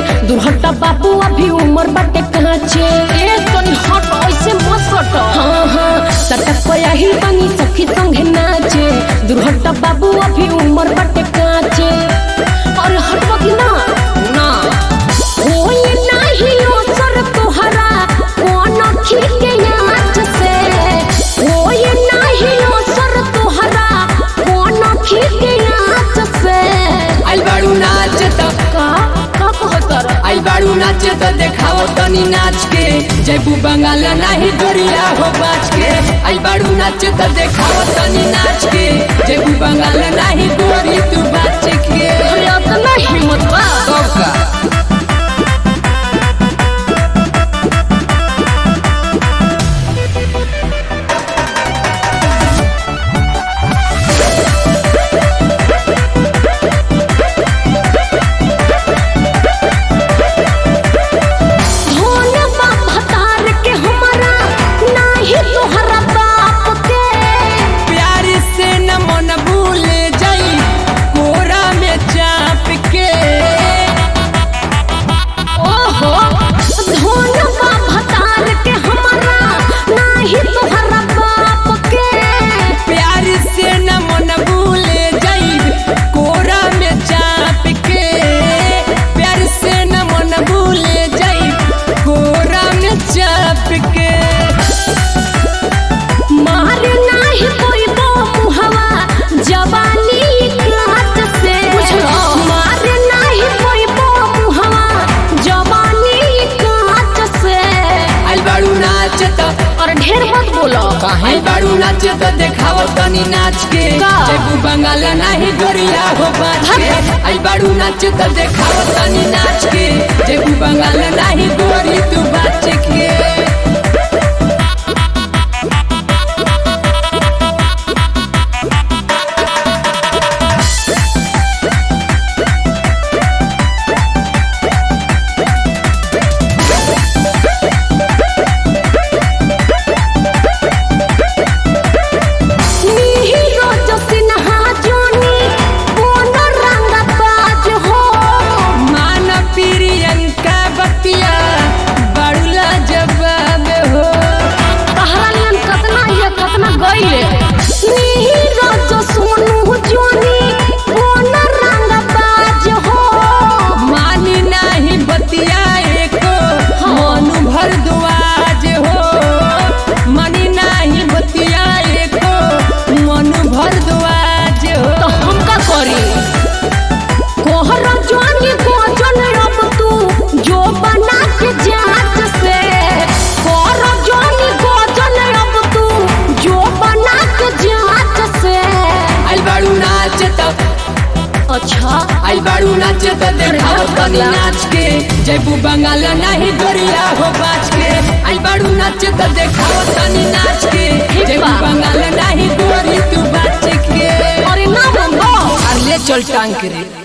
दुर्हटा बाबू अभी उम्र बाटे काचे ए तनी हट ऐसे मत सट हाँ हाँ सटक पया ही बनी सखी संगे नाचे दुर्हटा बाबू अभी उम्र बाटे काचे और हटवा की ना ना होई नाही असर तोहरा कौन खीके नाच से होई नाही असर तोहरा कौन खीके नाच से आइल बाड़ू नाच त का का कहतर आइल बाड़ू नाच त देखाओ तनी नाच के जयबू बंगाल नाही गोरिया हो बाच के आइल बाड़ू नाच त देखाओ तनी नाच के जयबू बंगाल नाही गोरी तू बाच के अरे इतना हिम्मत बा कब का धोन बा भतार के हमारा नाही तोहरा बाप के प्यार से न मन भूल जाई कोरा में चाप के ओहो धोन बा भतार के हमारा नाही तोहरा बाप के प्यार से न मन भूल जाई कोरा में चाप के प्यार से न मन भूल जाई कोरा में चाप के मार नाही कोई बो मुहवा जवानी काट से मार नाही कोई बो मुहवा जवानी काट से आइल बाड़ू नाच त और ढेर मत बोलो आइल बाड़ू नाच त देखाओ तनी नाच के का? जयबू बंगाल नाही गोरिया हो बाच के आइल बाड़ू नाच त देखाओ तनी नाच के जयबू बंगाल नाही गोरी तू बाच के नीरो जो सिन्हा जोनी कोनो रंग बाज हो मान प्रियंका बतिया बड़ुला जवाब हो कहलियन कतना ये कतना गइले नीरो जो सोनू जोनी कोनो रंग बाज हो मानी नाही बतिया एको मनु भर दुआज हो मानी नाही बतिया एको मनु भर दुआज तो हो हम का करी कोहरा जोनी को जन अब तू जो बना के जात से कोहरा जोनी को जन अब तू जो बना के जात से आइल बाड़ू नाच त अच्छा आइल बाड़ू नाच त देखाओ तनी नाच के जयबू बंगाल नाही गोरिया हो बाच के आइल बाड़ू नाच त देखाओ तनी नाच के जयबू बंगाल नाही गोरी तू बाच के अरे ना बंदो अरे ले चल टांग के रे